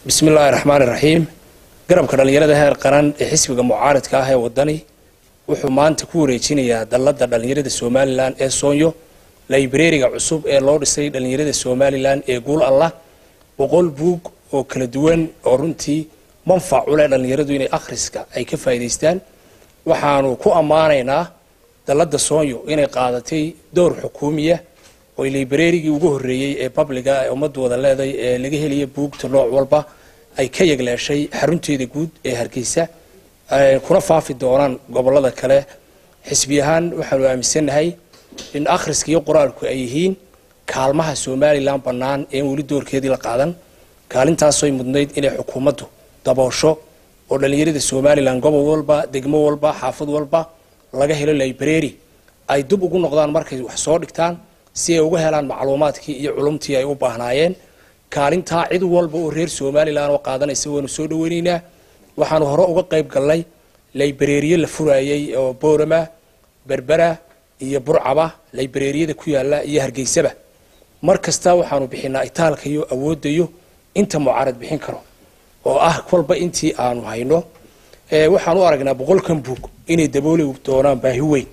bismi illaahi raxmaan iraxiim garabka dhallinyarada heer qaran ee xisbiga mucaaridka ah ee wadani wuxuu maanta ku wareejinayaa dalladda dhallinyarada somalilan ee soonyo laibreriga cusub ee loo dhisay dhallinyarada somalilan ee guul allah boqol buug oo kala duwan oo runtii manfac u leh dhallinyaradu inay akhriska ay ka faa'iidaystaan waxaanu ku ammaanaynaa dalladda soonyo inay qaadatay dowr xukuumiya oo librerigii ugu horreeyey ee babliga ee ummaddu wada leeday ee laga helaya buugta nooc walba ay ka yegleeshay xarunteeda guud ee hargeysa kuna faafi doonaan gobolada kale xisbi ahaan waxaanu aaminsannahay in akhriska iyo qoraalku ay yihiin kaalmaha somalilan bannaan een weli doorkeedii la qaadan kaalintaasoy mudnayd inay xukuumaddu daboosho oo dhallinyarada somalilan gobol walba degmo walba xaafad walba laga helo library ay dib ugu noqdaan markay wax soo dhigtaan si ay uga helaan macluumaadkii iyo culumtii ay u baahnaayeen kaalintaa cid walba oo reer somalilan oo qaadanaysa waanu soo dhaweynaynaa waxaanu hore uga qayb galnay libreriye la furayey oo boorama berbera iyo burcaba libreriyada ku yaala iyo hargeysaba mar kasta waxaanu bixinaa itaalka iyo awoodayo inta mucaarad bixin karo oo ah kolba intii aanu hayno waxaan u aragnaa boqolkan buug inay dabooli doonaan baahi weyn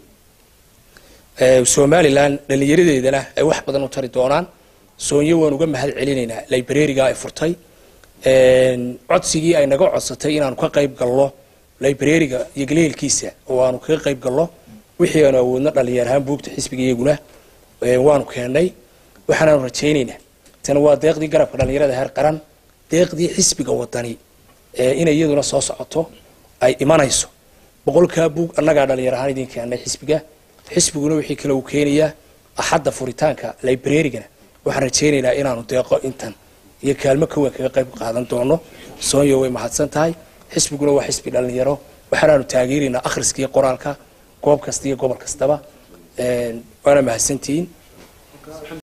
somalilan dhallinyaradeedana ay wax badan u tari doonaan soonyo waan uga mahad celinaynaa libreriga ay furtay codsigii ay naga codsatay inaanu ka qayb galno libreriga iyo galeelkiisa oo aanu kaga qayb galno wixii aanu awoodno dhallinyar ahaan buugta xisbiga iyaguna waanu keennay waxaanaanu rajaynaynaa tani waa deeqdii garabka dhallinyarada heer qaran deeqdii xisbiga wadani inay iyaduna soo socoto ay imanayso boqolkaa buug annagaa dhallinyar ahaan idin keennay xisbiga xisbiguna wixii kale uu keenayaa axadda furitaanka librerigana waxaan rajaynaynaa inaanu deeqo intan iyo kaalmo ka weyn kaga qayb qaadan doono soonyo way mahadsan tahay xisbiguna waa xisbi dhallinyaro waxaanaanu taageeraynaa akhriska iyo qoraalka goob kasta iyo gobol kastaba waana mahadsantihiin